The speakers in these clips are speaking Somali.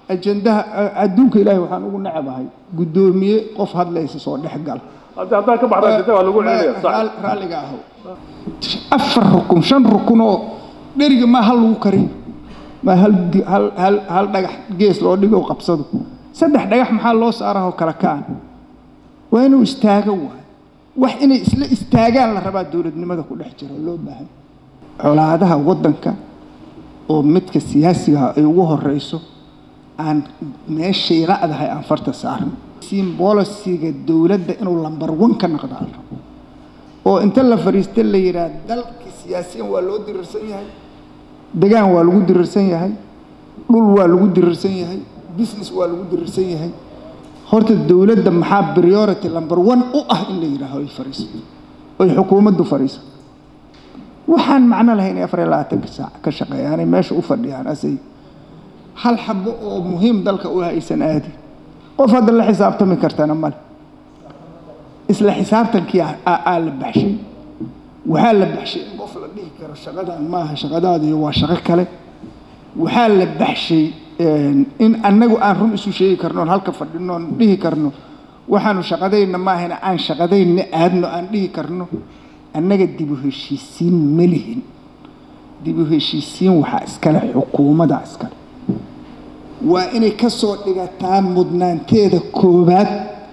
ajendaha adduunka ilaahay waxaan ugu nacabahay guddoomiye qof hadlaysa soo dhex gal hadda haddaan ka baxda ajenda waa lagu celinaya sax Raal- raalliga ahow afar rukun shan rukun oo dheriga maa hal lagu kariyo maa hal di- hal hal hal dhagax gees loo dhigo oo qabsado saddex dhagax maxaa loo saaraha oo kala kaan waa inuu istaago waay wax inay isla istaagaan la rabaa dowladnimada ku dhex jira oo loo baahan colaadaha waddanka oo midka siyaasiga ay ugu horeyso aan meeshay la'dahay aan farta saarno simbolisiga dowladda inuu lambar one ka noqdaa la rabo oo inta la fariista la yidhaah dalka siyaasiyan waa loo dirirsan yahay degaan waa lagu dirirsan yahay dhul waa lagu dirirsan yahay business waa lagu dirirsan yahay horta dowladda maxaa priority number one u ah in la yidhaaho ay fariisato oy xukuumaddu fariisato waxaan macno lahayn afar iyo labaatanka saac ka shaqeeyaanay meesha u fadhiyaan asay hal xabo oo muhiim dalka u haysan aadi qof hadda la xisaabtami kartana male isla xisaabtankii aa- aa aa la baxshay waxaa la baxshay in qof la dhihi karo shaqadan maaha shaqadaadiyo waa shaqo kale waxaa la baxshay een, in annagu aan run isu sheegi karno oon halka fadhino oon dhihi karno waxaanu shaqadayna maahana aan shaqadayna aadno aan dhihi karno annaga dib u heshiisiin ma lihin dib u heshiisiin waxaa iskale xukuumadda iskale waa inay ka soo dhigataa mudnaanteeda koowaad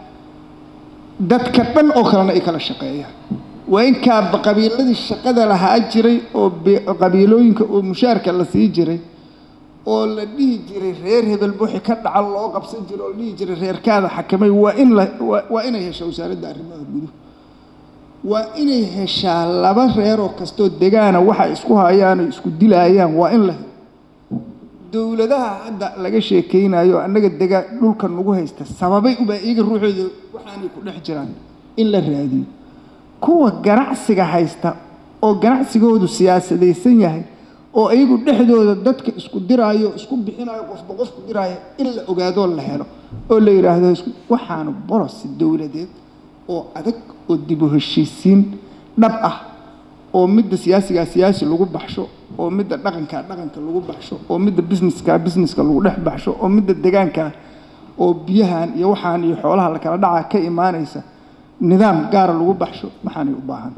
dadka dhan oo kalena ay kala shaqeeyaan waa in kaaba qabiiladii shaqada lahaa jiray oo be- qabiilooyinka oo mushaarka la sii jiray oo la dhihi jiray reer hebel buuxi ka dhaca loo qabsan jiray oo la dhihi jiray reerkaada xakamay waa in la waa- waa inay hesho wasaaradda arrimaha guduhu waa inay heshaa laba reeroo kastoo degaana waxa isku hayaan oo isku dilaayaan waa in la helo dowladaha hadda laga sheekeynayo annaga degaa dhulka nagu haysta sababay ubaa iyaga ruuxooda waxaanay ku dhex jiraan in la raadiyo kuwa ganacsiga haysta oo ganacsigoodu siyaasadaysan yahay oo iyagu dhexdooda dadka isku diraayo isku bixinayo qofba qofku diraayo in la ogaadoo la helo oo la yidhaahdo isku- waxaanu bolosi dowladeed oo adag oo dib u heshiisiin dhab ah oo midda siyaasigaa siyaasi lagu baxsho oo midda dhaqankaa dhaqanka lagu baxsho oo midda businesska businesska lagu dhex baxsho oo midda degaanka oo biyahan iyo waxaan iyo xoolaha la kala dhacaa ka imaanaysa nidaam gaara lagu baxsho waxaanay u baahan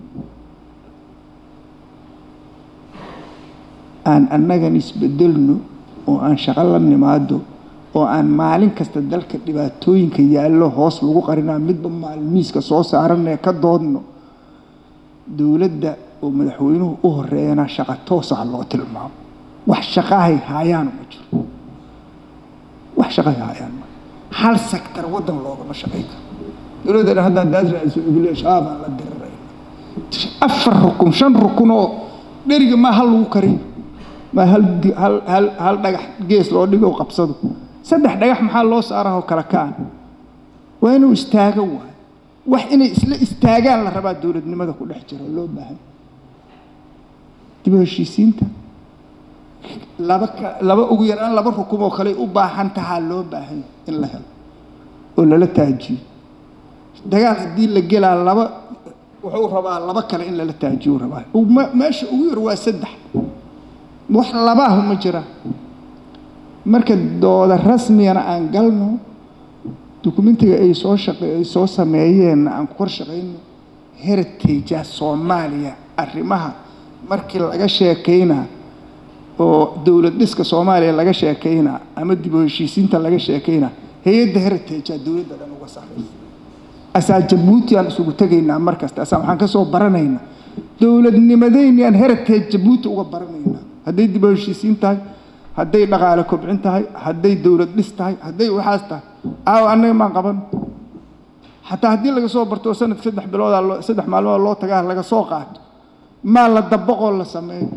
aan annagan isbedelno oo aan shaqo la nimaado oo aan maalin kasta dalka dhibaatooyinka yaallo hoos lagu qarinaa midba maalmiiska soo saaranee ka doodno dowladda oo madaxweynuhu u horeeyana shaqo toosa loo tilmaamo wax shaqahay haayaan ma jiro wax shaqahay haayaan ma hal sektar waddan loogama shaqayn karo dowladda haddaan daad raadiso igule shabaabaan la dirirayna afar rukun shan rukun oo dheriga maa hal lagu kariyo maa hal di- hal hal hal dhagax gees loo dhigo oo qabsado saddex dhagax maxaa loo saaraha oo kala kaan waa inuu istaago waay wax inay isla istaagaan la rabaa dowladnimada ku dhex jira oo loo baahan dib u heshiisiinta laba ka laba ugu yaraan laba rukum oo kale u baahan tahaa loo baahan in la helo oo lala taajiyo dagaal haddii la gelaa laba wuxuu rabaa laba kale in lala taajiyo rabaa Ma- meesha ugu yar waa saddex wax labaahu ma jiraan marka dooda rasmiyana aan galno dukumentiga ay soo shaqe ay soo sameeyeenna aan ku kor shaqayno heritagea soomaaliya arrimaha markii laga sheekaynaa oo dowlad dhiska soomaaliya laga sheekaynaa ama dib u heshiisiinta laga sheekaynaa hay-adda heritagea dowladda dhan uga sarreysa asaa jabuuti aan isugu tegaynaa mar kasta asaa waxaan ka soo baranaynaa dowladnimadeyniyaan heritage jabuuti uga baranaynaa hadday dib u heshiisiin tahay hadday dhaqaale kobcin tahay hadday dowlad dhis tahay hadday waxaas tahay aawo annaga maan qaban xataa haddii laga soo barto oo sanadka saddex biloodaa loo saddex maalmood loo tagaa laga soo qaato maa la dabaqoo la sameeyo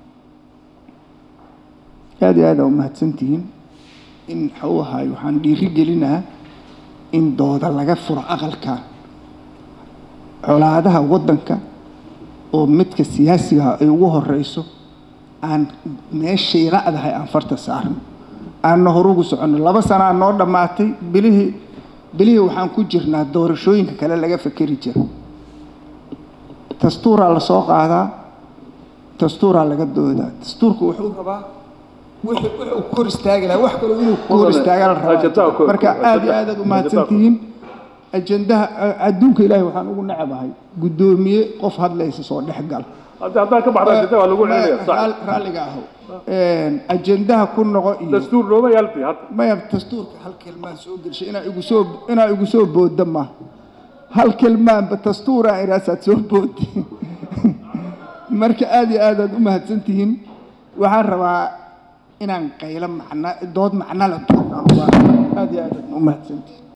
aad iyo aad aa umahadsantihiin in waxuu ahaay waxaan dhiiri gelinaa in dooda laga furo aqalka colaadaha waddanka oo midka siyaasiga ay ugu horeyso aan meeshay la'dahay aan farta saarno aanna horugu soconno laba sanaa noo dhammaatay bilihii bilihii waxaan ku jirnaa doorashooyinka kale laga fekeri jira dastuuraa la soo qaadaa dastuuraa laga doodaa dastuurku wuxuu rabaa wixii wuxuu ku hor istaagi lahaa wax kaloo inuu ku hor istaagaa la Ajendaha ku- rabaa marka ajendaha- aad iyo aad aad u ajendaha mahadsan ku- tihiin ajendaha adduunka ilaahay waxaan ugu nacabahay guddoomiye qof hadlaysa soo dhex gal hadda haddaan ka baxda ajendaha waa lagu celinaya sax Raal- raalliga aho ajendaha ku noqo iyo dastuur looma yaalti hadda maya dastuurka hal kelmaan soo gelshay inaa igu soo inaa igu soo boodda ma hal kelmaanba dastuuraa iraasaad soo boodda marka aad iyo aad aad u mahadsan tihiin waxaan rabaa inaan qaylo macna dood macno la doono aad iyo aad aad u mahadsan tihiin